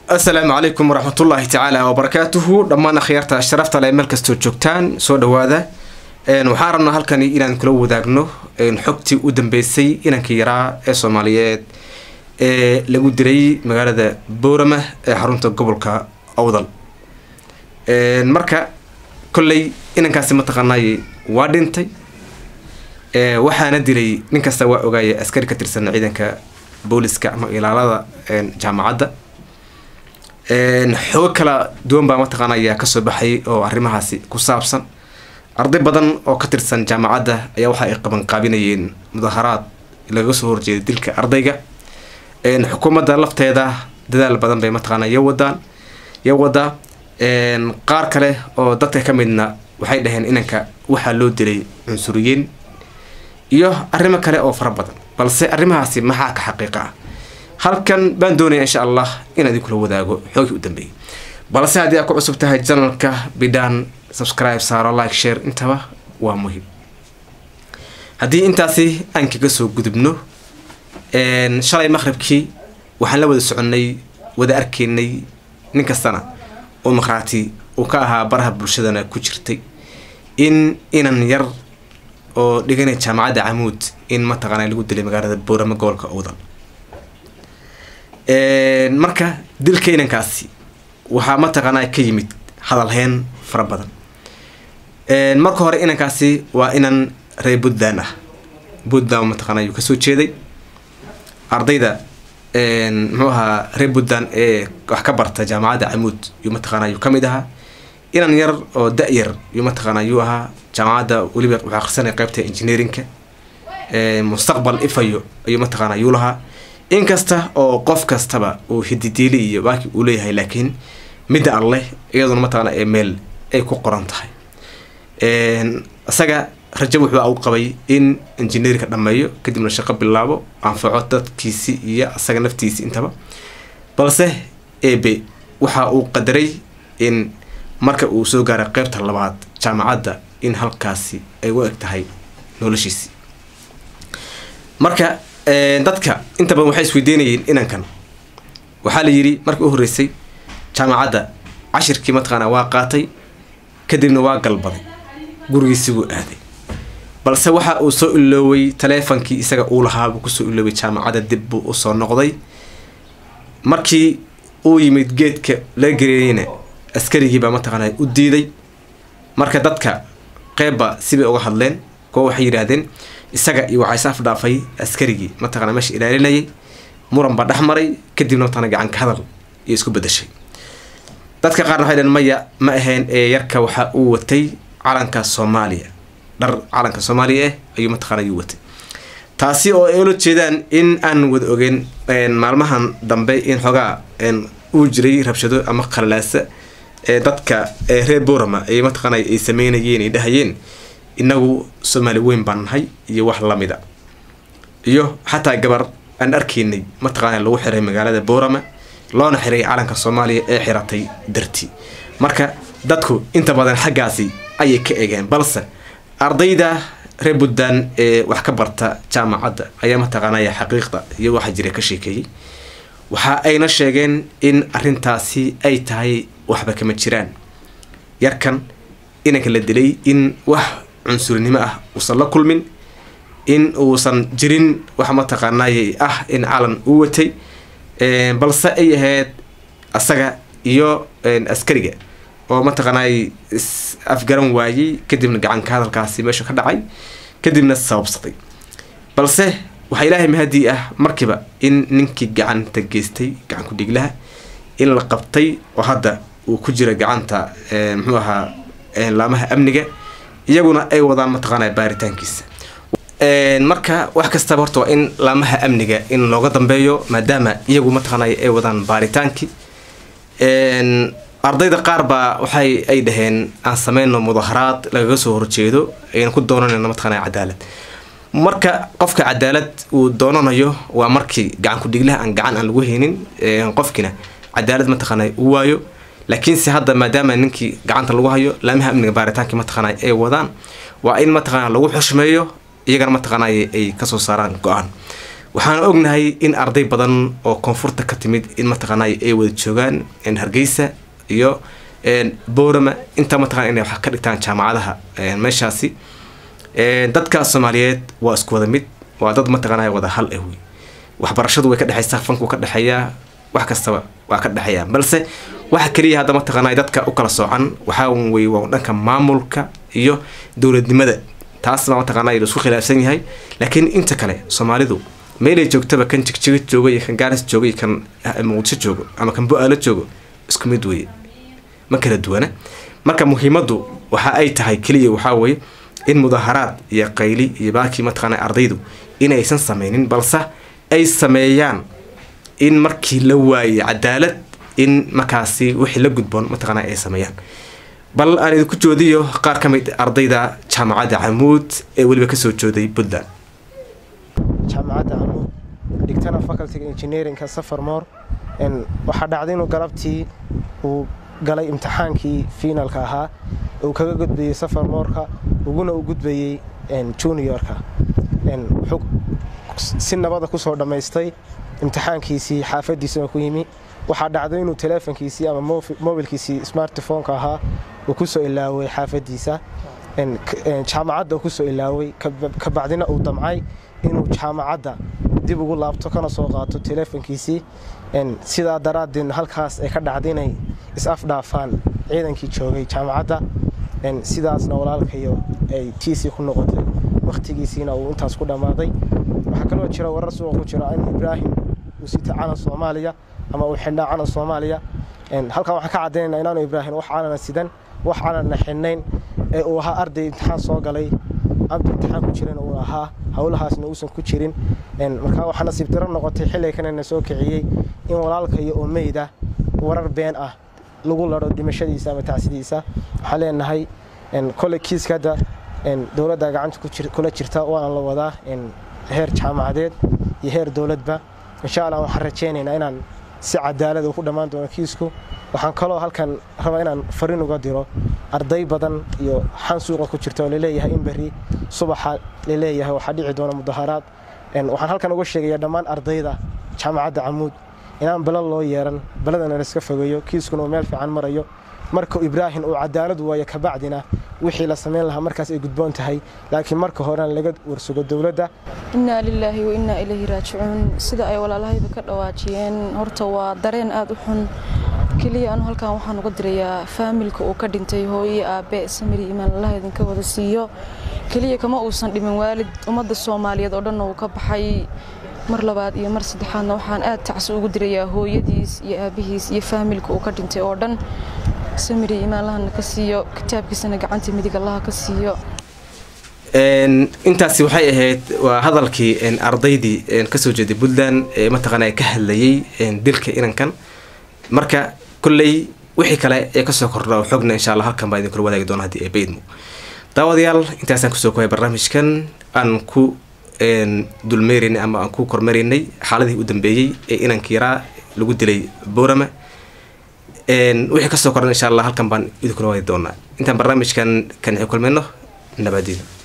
asalaamu calaykum waraxmatullaahi tacaala wabarakaatuhu dhammaan akhyaarta sharafta le meel kastoo joogtaan soo dhawaada waxaan rabnaa halkani inaan kula wadaagno xogtii u dambeysay inankii yaraa ee soomaaliyeed ee lagu diray magaalada boorama ee xarunta gobolka awdal marka kolley inankaasi mataqaanay waa dhintay waxaana dilay nin kasta waa ogaaya askari ka tirsan ciidanka booliska ama ilaalada jaamacadda xogo kala duwan baa mataqaana ayaa kasoo baxayay oo arrimahaasi ku saabsan arday badan oo ka tirsan jaamacadda ayaa waxa ay qabanqaabinayeen mudaharaad laga soo horjeeda dilka ardayga xukuumadda lafteeda dadaal badan bay mataqaana yo wadaan yo wadaa qaar kale oo dadka ka midna waxay dhaheen inanka waxaa loo dilay cunsuriyiin iyo arrimo kale oo fara badan balse arrimahaasi maxaa ka xaqiiqa ah halkan baan doonaya insha allah inaan idinkula wadaago xoogii u dambeeyay balse haddii aad ku cusub tahay janalka bidhaan subscribe saaro like share intaba waa muhiim haddii intaasi aan kaga soo gudubno shalay maqribkii waxaan la wada soconnay wada arkaynay nin kastana oo maqhraati uu ka ahaa baraha bulshadana ku jirtay in inan yar oo dhiganay jaamacadda camuud in mataqaana lagu dilay magaalada boorama gobolka owdal marka dilka inankaasi waxaa mataqaanaa ka yimid hadalheen fara badan marka hore inankaasi waa inan reer puntland ah puntland mataqaana ayuu kasoo jeeday ardayda muxuu ahaa reer puntland ee wax ka barta jaamacadda camuud yuu mataqaana ayuu kamid ahaa inan yar oo da-yar yuu mataqaana ayuu ahaa jaamacadda weliba waxaa akrisanaya qeybta engineerinka mustaqbal ifayo ayuu mataqaana ayuu lahaa inkasta oo qof kastaba uu hididiili iyo baaki uu leeyahay laakiin midda alleh iyaduna mataqaana ee meel ay ku qoran tahay isaga rajo wuxuu u qabay in engineerinka dhameeyo kadibna shaqo bilaabo anfaco dadkiisi iyo isaga naftiisi intaba balse ebe waxa uu qadaray in marka uu soo gaaray qeybta labaad jaamacadda in halkaasi ay u eg tahay noloshiisi marka dadka inta badan waxay isweydiinayeen inankan waxaa la yidhi markii u horreysay jaamacadda cashirkii mataqaana waa qaatay kadibna waa galbaday gurigiisi buu aaday balse waxa uu soo ilooway taleefonkii isaga uu lahaabuu kusoo ilooway jaamacadda dib buu usoo noqday markii uu yimid geedka laga gareeyeyna askarigiibaa mataqaana u diiday marka dadka qeybba sibay uga hadleen kuwa waxay yidhaahdeen isaga iyo waxaa is afdhaafay askarigii mataqana meesha ilaalinayay muran baa dhex maray kadibna mataqana gacanka hadal iyo isku bedashay dadka qaarna waxay dhaheen maya ma ahayn ee yarka waxa uu watay calanka soomaaliya dhar calanka soomaaliya ah ayuu mataqana ayuu watay taasi oo ay ula jeedaan in aan wada ogeyn maalmahan dambe in xoogaa uu jiray rabshado ama qalalaasa ee dadka reer borama ay mataqaana ay sameynayeen ay dhahayeen inagu soomaali weyn baan nahay iyo wax lamida iyo xataa gabar aan arkaynay mataqaana lagu xiray magaalada boorama loona xiray calanka soomaaliya ee xiratay dartii marka dadku inta badan xaggaasi ayay ka egeen balse ardayda reer puntland ee wax ka barta jaamacadda ayaa mataqaanaya xaqiiqda iyo waxa jira ka sheekeeyey waxa ayna sheegeen in arintaasi ay tahay waxba kama jiraan yarkan inanka la dilay in wax cunsurinimo ah uusan la kulmin in uusan jirin wax mataqaanay ah in calan uu watay balse ay ahayd asaga iyo askariga oo mataqaanay is afgaran waayey kadibna gacanka hadalkaasi meesha ka dhacay kadibna sababsaday balse waxaa ilaahay mahadii ah markiiba in ninkii gacanta geystay gacanku dhiglaha in la qabtay oo hadda uu ku jira gacanta muxuu ahaa laamaha amniga iyaguna ay wadaan mataqaana baaritaankiisa marka wax kastaba horta waa in laamaha amniga in looga dambeeyo maadaama iyagu mataqaanay ay wadaan baaritaankii ardayda qaar baa waxay ay dhaheen aan sameyno mudaharaad lagaga soo horjeedo ayna ku doonanayno mataqaana cadaalad marka qofka cadaalad uu doonanayo waa markii gacan ku-dhiglaha aan gacan aan lagu haynin qofkiina cadaalad mataqaana u waayo laakiinse hadda maadaama ninkii gacanta lagu hayo laamaha amniga baaritaankii mataqaana ay wadaan waa in mataqaana lagu xushmeeyo iyagana mataqaana ay kasoo saaraan go-aan waxaan ognahay in arday badan oo koonfurta ka timid in mataqaanaa ay wada joogaan hargeysa iyo boorama intaa mataqana inay wax ka dhigtaan jaamacadaha meeshaasi dadka soomaaliyeed waa isku wada mid waa dad mataqaanaa wada hal ah wey waxbarashadu way ka dhexeysaa fanku ka dhexeeyaa wax kastaba waa ka dhexeeyaa balse waxa keliya hadda mataqaanaa dadka u kala soocan waxaa wey waa dhanka maamulka iyo dowladnimada taas baa mataqaanaa laisku khilaafsan yahay laakiin inta kale soomaalidu meelay joogtaba kan jigjiga joogo iyo kan gaaris joogo iyo kan muqdisho joogo ama kan bo-aalo joogo isku mid weye ma kala duwana marka muhiimaddu waxa ay tahay keliya waxaa weye in mudaharaad iyo qayli iyo baakii mataqaana ardaydu inaysan sameynin balse ay sameeyaan in markii la waayey cadaalad in markaasi wixii la gudboon mataqaana ay sameeyaan bal aan idinku joodiyo qaar ka mid ardayda jaamacadda camuud ee weliba kasoo jooday puntland jaamacadda camuud dhigtana facultyga engineerinka safarmoor waxaa dhacday inuu galabtii uu galay imtixaankii fiinalka ahaa uu kaga gudbayey safarmoorka uguna u gudbayey juniorka wuxuu si nabada kusoo dhammaystay imtixaankiisii xaafadiisana ku yimi waxaa dhacday inuu teleefonkiisii ama mobilkiisii smartphoneka ahaa uu kusoo ilaaway xaafadiisa jaamacadda uu kusoo ilaaway kabacdina uu damcay inuu jaamacadda dib ugu laabto kana soo qaato teleefonkiisii sidaa daraaddeedna halkaas ay ka dhacday inay is-afdhaafaan ciidankii joogay jaamacadda sidaasna walaalkayo ay tiisii ku noqotay wakhtigiisiina uu intaas ku dhammaaday waxaa kaloo jira warar suuqa ku jira in ibraahim uu sita calan soomaaliya ama uu xidhnaa calan soomaaliya halkan waxaan ka caddaynayna inaanu ibraahim wax calana sidan wax calanna xidhnayn ee uu ahaa arday imtixaan soo galay abdi imtixaan ku jiran uu ahaa howlahaasna uusan ku jirin markaa waxaa nasiib daro noqotay xilliga kanana soo kiciyey in walaalkayo oo meyda warar been ah lagu laro dhimashadiisa ama tacsidiisa waxaan leenahay koley kiiska hadda dowladda gacanta kula jirta waana la wadaa heer jaamacadeed iyo heer dowladba insha allah waxaan rajaynaynaa inaan si cadaalada ku dhammaan doono kiisku waxaan kaloo halkan rabaa inaan fariin uga diro arday badan iyo xan suuqa ku jirta oo laleeyahay in berri subaxa laleeyahay waxaa dhici doona mudaharaad waxaan halkan uga sheegaya dhammaan ardayda jaamacadda camuud inaan bala loo yeeran baladana laiska fogeeyo kiiskuna uu meel fiican marayo marka ibraahim uu cadaalad waayo kabacdina wixii la samayn lahaa markaas ay gudboon tahay laakiin marka horena laga warsugo dowladda innaa lilaahi wa innaa ilayhi raajicuun sida ay walaalahayba ka dhawaajiyeen horta waa dareen aada u xun keliya anu halkan waxaan uga dirayaa faamilka uu ka dhintay hooye aabe samiri imaan allaha idinka wada siiyo keliya kama uusan dhimin waalid ummadda soomaaliyeed oo dhanna uu ka baxay mar labaad iyo mar saddexaadna waxaan aad tacsi ugu dirayaa hooyadiis iyo aabihiis iyo faamilka uu ka dhintay oo dhan samiri imaan allahana ka siiyo kitaabkiisana gacanta midig allaha ka siiyo intaasi waxay ahayd waa hadalkii ardaydii kasoo jeeday puntland ee mataqaana ka hadlayay dilka inankan marka kolley wixii kale ee kasoo kordha oo xogna insha allah halkan baa idinkula wadaagi doona haddii ee baydmo daawadayaal intaasaan kusoo kohay barnaamijkan aan ku dulmeeraynay ama aan ku kormaraynay xaaladii u dambeeyey ee inanka yaraa lagu dilay boorama wixii kasoo kordhan insha allah halkan baan idinkula wadi doonaa intaan barnaamijkan kan kulmayno nabadiina